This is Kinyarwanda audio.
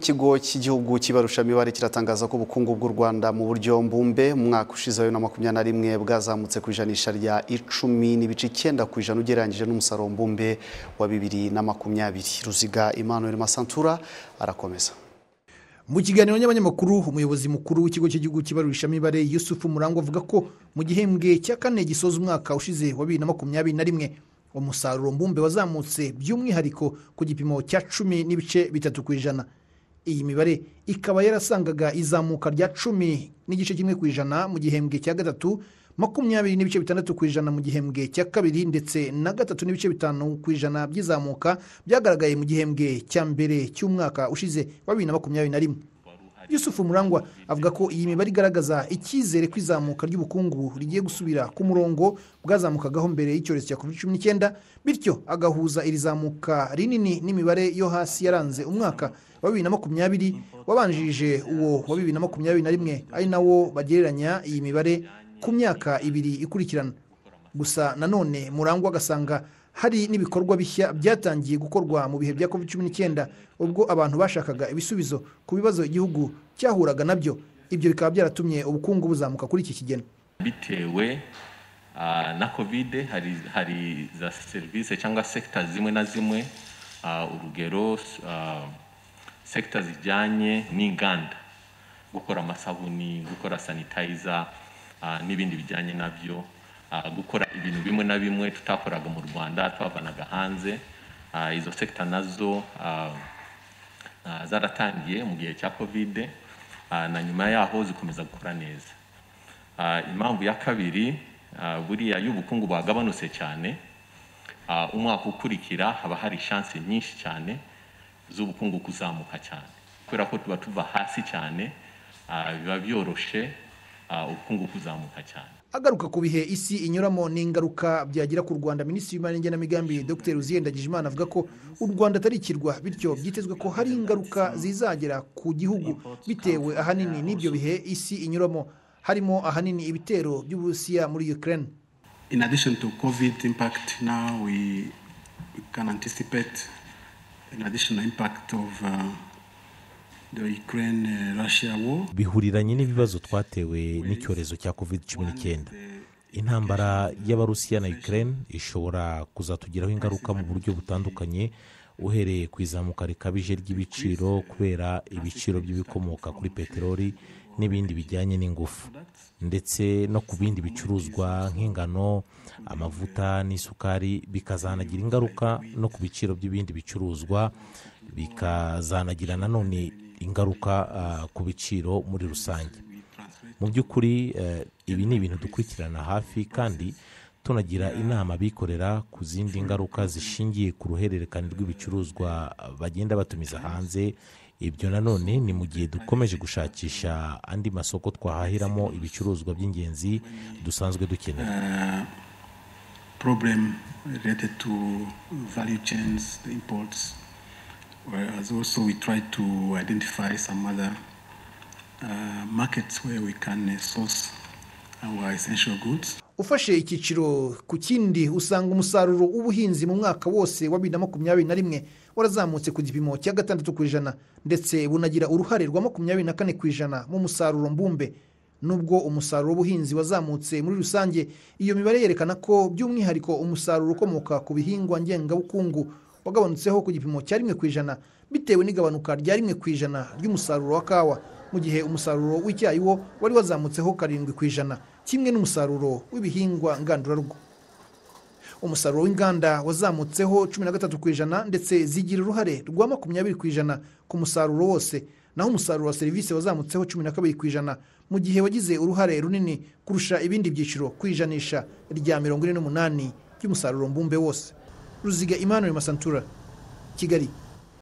ikigo cy'igihugu cy'ibarushamibare kiratangaza ko ubukungu bw'u Rwanda mu buryo mbumbe mu mwaka ushize wa bibiri na makumyabiri na rimwe bwazamutse ku ijanisha rya icumi n'ibice icyenda ku ijana ugereranyije n'umusaruro mbumbe wa bibiri na makumyabiri ruziga Emmanuel Masantura arakomeza mu kiganiro n'abanyamakuru umuyobozi mukuru w'ikigo cy'igihugu cy'ibarurishamibare yusufu murangwa avuga ko mu gihembwe cya kane gisoza umwaka ushize wa bibiri na makumyabiri na rimwe umusaruro mbumbe wazamutse by'umwihariko ku gipimo cya cumi n'ibice bitatu ku ijana iyi mibare ikaba yarasangaga izamuka rya cumi n'igice kimwe ku ijana mu gihembwe cya gatatu makumyabiri n'ibice bitandatu ku ijana mu gihembwe cya kabiri ndetse na gatatu n'ibice bitanu ku ijana by'izamuka byagaragaye mu gihembwe cya mbere cy'umwaka ushize wa bibiri na makumyabiri na rimwe yusufu murangwa avuga ko iyi mibare igaragaza icyizere ko izamuka ry'ubukungu rigiye gusubira ku murongo bwazamukagaho mbere y'icyorezo cya covid cumi n'icyenda bityo agahuza iri zamuka rinini n'imibare yo hasi yaranze umwaka wa bibiri na makumyabiri wabanjirije uwo wa bibiri na makumyabiri na rimwe ari nawo bagereranya iyi mibare ku myaka ibiri ikurikirana gusa nanone murangwa agasanga hari n'ibikorwa bishya byatangiye gukorwa mu bihe bya covid cumi n'icyenda ubwo abantu bashakaga ibisubizo ku bibazo igihugu cyahuraga nabyo ibyo bikaba byaratumye ubukungu buzamuka kuri iki kigero bitewe ah, na kovide hari, hari za serivisi cyangwa sekita zimwe na zimwe ah, urugero ah, sekita zijyanye n'inganda gukora amasabuni gukora sanitayiza n'ibindi bijyanye nabyo ah, gukora ibintu bimwe na bimwe tutakoraga mu rwanda twavanaga hanze Ah, izo sekita nazo ah, ah, zaratangiye mu gihe cya kovide ah, na nyuma yaho zikomeza gukora neza Ah, impamvu ya kabiri ah, buriya iyo ubukungu bwagabanutse cyane ah, umwaka ukurikira haba hari shansi nyinshi cyane z'ubukungu kuzamuka cyane kubera ko tuba tuva hasi cyane ah, biba byoroshe ah, ubukungu kuzamuka cyane agaruka ku bihe isi inyuramo n'ingaruka byagira ku rwanda minisitiri w'imari n'igenamigambi dr uziyenda ndagijimana avuga ko u rwanda atari ikirwa bityo byitezwe ko hari ingaruka zizagera ku gihugu bitewe ahanini n'ibyo bihe isi inyuramo harimo ahanini ibitero by'uburusiya muri ukraine In addition to COVID impact, now we, we can anticipate an additional impact of uh, the Ukraine-Russia war. bihuriranye n'ibibazo twatewe n'icyorezo cya covid cumi n'icyenda intambara y'abarusiya na ukraine ishobora kuzatugiraho ingaruka mu buryo butandukanye uhereye ku izamuka rikabije ry'ibiciro kubera ibiciro by'ibikomoka kuri peteroli n'ibindi bijyanye n'ingufu ndetse no ku bindi bicuruzwa nk'ingano amavuta n'isukari bikazanagira ingaruka no ku biciro by'ibindi bicuruzwa bikazanagira nanone ingaruka ah, ku biciro muri rusange mu by'ukuri eh, ibi ni ibintu dukurikirana hafi kandi tunagira inama abikorera ku zindi ngaruka zishingiye ku ruhererekane rw'ibicuruzwa bagenda batumiza hanze ibyo nanone ni mu gihe dukomeje gushakisha andi masoko twahahiramo ibicuruzwa by'ingenzi dusanzwe dukenera Uh, problem related to value chains, the imports, whereas also we try to identify some other uh, markets where we can uh, source our essential goods. ufashe icyiciro ku kindi usanga umusaruro w'ubuhinzi mu mwaka wose wa bibiri na makumyabiri na rimwe warazamutse ku gipimo cya gatandatu ku ijana ndetse bunagira uruhare rwa makumyabiri na kane ku ijana mu musaruro mbumbe nubwo umusaruro w'ubuhinzi wazamutse muri rusange iyo mibare yerekana ko by'umwihariko umusaruro ukomoka ku bihingwa ngengabukungu wagabanutseho ku gipimo cya rimwe ku ijana bitewe n'igabanuka rya rimwe ku ijana ry'umusaruro wa kawa mu gihe umusaruro w'icyayi wo wari wazamutseho karindwi ku ijana kimwe n'umusaruro w'ibihingwa ngandurarugo umusaruro w'inganda wazamutseho cumi na gatatu ku ijana ndetse zigira uruhare rwa makumyabiri ku ijana ku musaruro wose naho umusaruro wa serivisi wazamutseho cumi na kabiri ku ijana mu gihe wagize uruhare runini kurusha ibindi byiciro ku ijanisha rya mirongo ine n'umunani ry'umusaruro mbumbe wose ruziga imana masantura kigali